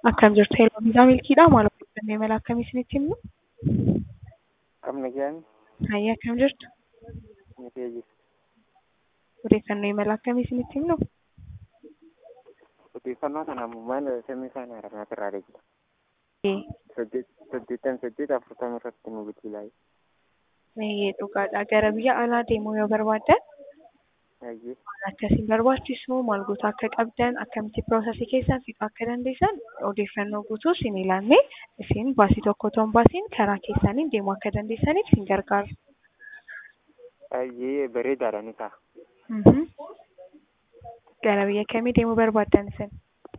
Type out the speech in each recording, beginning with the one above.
Akkam jirtu Heloo Viizaaa Milkiidhaa maal odeeffannoo imala akkamii isinitti himnu? Qabna jedhani Hayyee akkam jirtu? ni feeji. Odeeffannoo imala akkamii isinitti himnu? Odeeffannoo kana maal samii isaanii haranaat irraa deegida. Ee, Saddeettan saddeet afurtama irratti nu bilbilaa. Hayyee dhugaadha. Gara biyya alaa deemuu yoo barbaaddan Hayyee maal akka isin barbaachisu, maal goota akka qabdan, akkamitti piroosesii keessan fixuu akka dandeessan odeeffannoo guutuu isin ilaallee isin baasii tokko otoo hin baasiin karaa keessaniin deemuu akka dandeessaniif isin gargaara. hayyee bareedaadha ni ta'a. Mhm. Gara biyya kamii deemuu barbaaddan isin?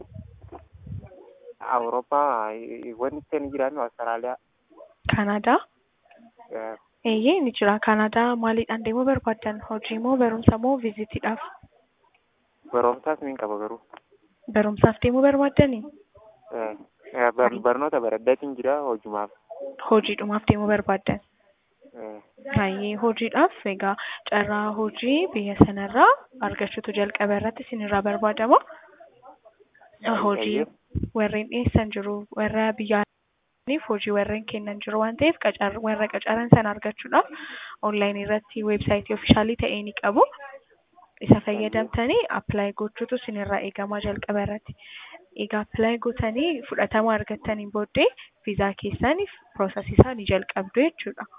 Awurooppaa wanti itti ni jiraannu Awustiraaliyaa. Kanaadaa? Eeyyee ni jira. Kanaadaa maaliidhaan deemuu barbaaddan? Hojii moo barumsa moo viizitiidhaaf? Barumsaas ni qaba garuu. Barumsaaf deemuu barbaaddanii? Eh, eh, bar- Barnoota baradhaatiin jira hojumaaf. Hojiidhumaaf deemuu barbaaddan? Eh, Hayyee hojiidhaaf egaa carraa hojii biyya sanarraa argachuutu jalqaba irratti isinirraa barbaadama. Hojii warreen dhiyeessan jiru warra biyyaaniif hojii warreen kennan jiru waan ta'eef qacar- warra qacaran sana argachuudhaaf onlaayinii irratti weebsaayitii oofishaalii ta'e ni qabu. Isa fayyadamtanii appilaayi gochuutu isinirraa eegama jalqaba irratti. Egaa appilaayi gootanii fudhatama argattaniin booddee viizaa keessaniif piroosesii isaa ni jalqabdu jechuudha.